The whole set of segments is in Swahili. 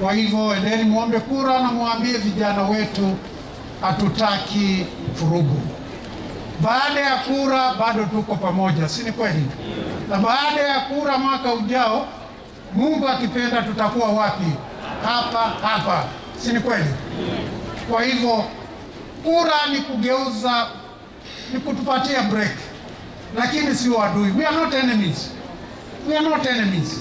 Kwa hivyo endeni muombe kura na muambie vijana wetu hatutaki furugu. Baada ya kura bado tuko pamoja, si ni kweli? Na baada ya kura mwaka ujao, Mungu akipenda, tutakuwa wapi? Hapa hapa, si ni kweli? Kwa hivyo kura ni kugeuza, ni kutupatia break, lakini sio adui. We are not enemies, we are not enemies.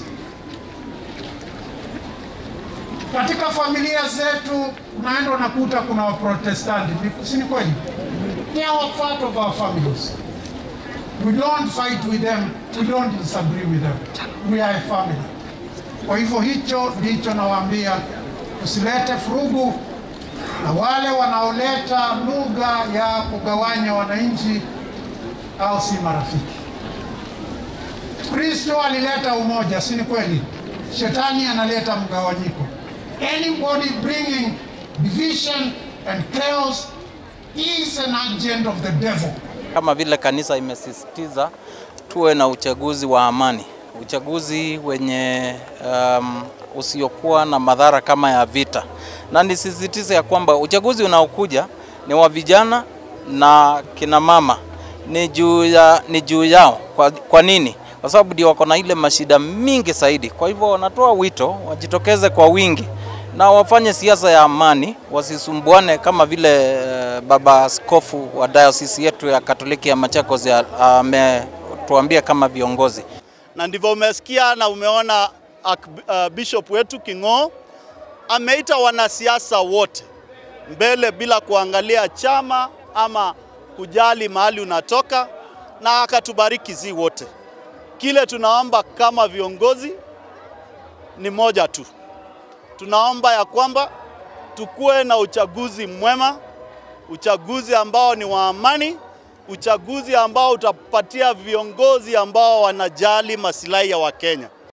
Katika familia zetu unaenda unakuta kuna Waprotestanti, ni- si ni kweli? They are part of our families. We don't fight with them, we don't disagree with them. We are a family. Kwa hivyo hicho ndicho nawaambia, usilete furugu na wale wanaoleta lugha ya kugawanya wananchi au si marafiki. Kristo alileta umoja, si ni kweli? Shetani analeta mgawanyiko. Anybody bringing division and chaos is an agent of the devil. Kama vile kanisa imesisitiza tuwe na uchaguzi wa amani, uchaguzi wenye um, usiokuwa na madhara kama ya vita, na nisisitize ya kwamba uchaguzi unaokuja ni wa vijana na kina mama, ni juu ya, ni juu yao. Kwa, kwa nini? Kwa sababu ndio wako na ile mashida mingi zaidi. Kwa hivyo wanatoa wito wajitokeze kwa wingi na wafanye siasa ya amani, wasisumbuane kama vile eh, baba askofu wa diocese yetu ya Katoliki ya Machakos ya- ametuambia kama viongozi. na ndivyo umesikia na umeona ak- uh, bishop wetu King'oo ameita wanasiasa wote mbele bila kuangalia chama ama kujali mahali unatoka, na akatubariki zi wote. Kile tunaomba kama viongozi ni moja tu, tunaomba ya kwamba tukuwe na uchaguzi mwema, uchaguzi ambao ni wa amani, uchaguzi ambao utapatia viongozi ambao wanajali masilahi ya Wakenya.